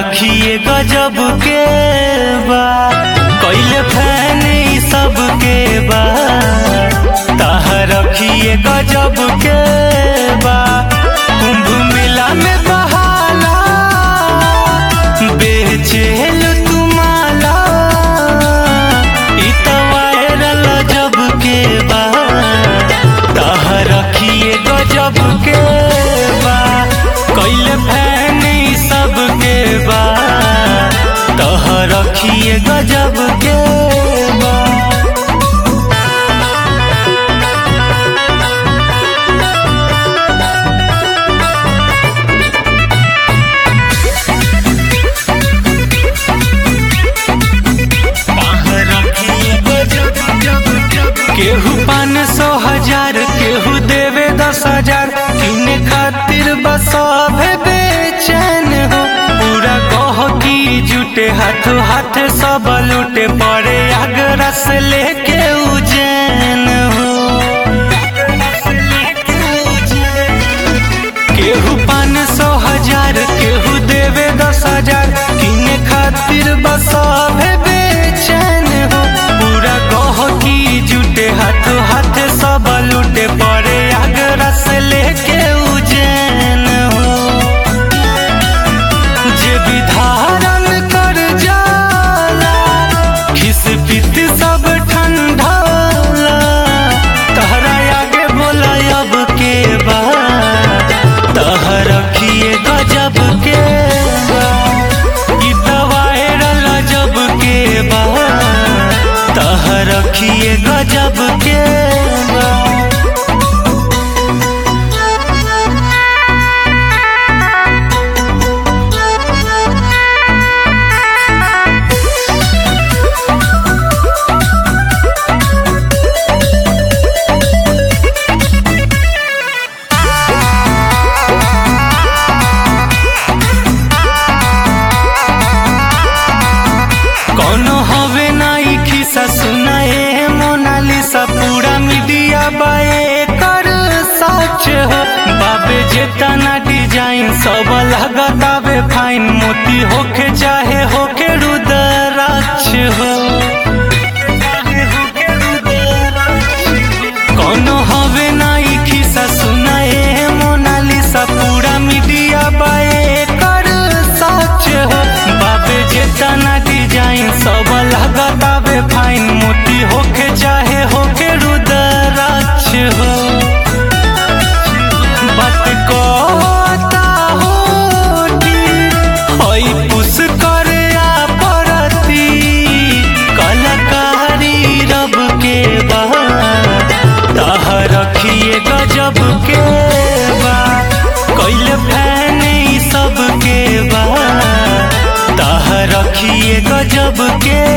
रखिए गजब के बा कैले फैन ई सब के बा ताह रखिए गजब के बा कुंभ मेला में बहाला बेचेल तुमाला ई तो वायरल जब के बा ताह रखिए गजब के बा कैले फैन ई सब के बा ताह रखिए गजब के बा केहू पान सौ हजार केहू देवे दस हजार किने खातिर बस बेचैन हो पूरा कह की जुटे हाथ हाथ सब लूटे पड़े आगरा से लेके उजैन हो केहू पान सौ हजार केहू देवे दस हजार किने खातिर बस बेचैन हो पूरा कह की जुटे हाथ हाथ सब लूटे पड़े आगरा से लेके उजैन हो जे विधारण कर जाला खिस पित सब ठंडाला तहरा आगे बोला अब के बा तह रखिए गजब के बा ई तो वायरल जब के बा तह रखिए गजब के बा कौनो हवे नाई खिसा सुनाए मोनालिसा पूरा मीडिया बाए कर सच हो बाबे जेतना डिजाइन सब लगातावे फाइन मोती होके चाहे होके रुद्राक्ष हो कौनो हवे नाई खिसा सुनाए मोनालिसा पूरा मीडिया बाए कर सच हो बाबे जेतना डिजाइन सब लगातावे फाइन मोती होके चाहे होके रुद्राक्ष हो बात कहता होती होई पुस करे आ परती कलाकारी रब के बा ताह रखिए गजब के बा कैले फैन ई सब के बा ताह रखिए गजब के